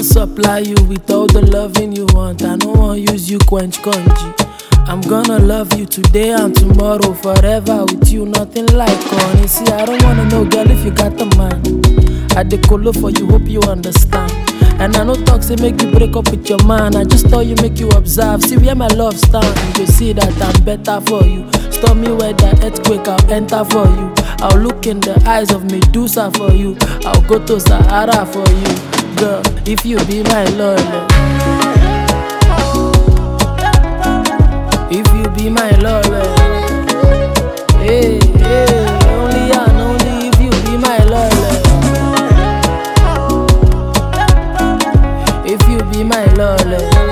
supply you with all the loving you want. I no wan use you quench congee. I'm gonna love you today and tomorrow, forever with you, nothing like honey. See, I don't wanna know, girl, if you got the man. I dey colo for you, hope you understand. And I no talk say make you break up with your man. I just tell you make you observe. See where my love stand. You go see that I'm better for you. Stop me where the earthquake, I'll enter for you. I'll look in the eyes of Medusa for you. I'll go to Sahara for you, girl. If you be my love. If you be my love, hey, hey, only and only if you be my love. If you be my love,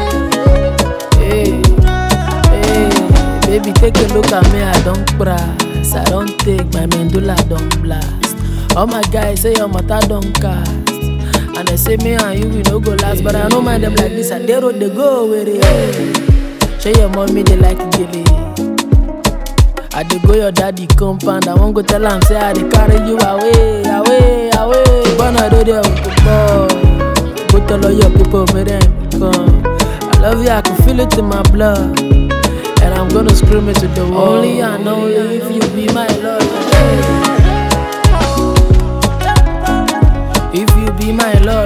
hey, hey, baby, take a look at me, I don't brass, I don't take my mandula, don't blast. All my guys say your mother don't cast. And they say me and you we no go last, but I don't mind them like this. And they road they go with it. Show your mommy they like gilly. I dey go your daddy compound. I won't go tell am say I dey carry you away, away, away. Gonna do there with the ball. Go tell all your people make them come. I love you, I can feel it in my blood. And I'm gonna scream it to the world. Only and only if you be my love. If you be my love.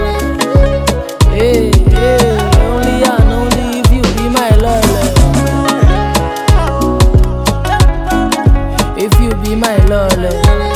Hey, hey, only and only if you be my love. If you be my love.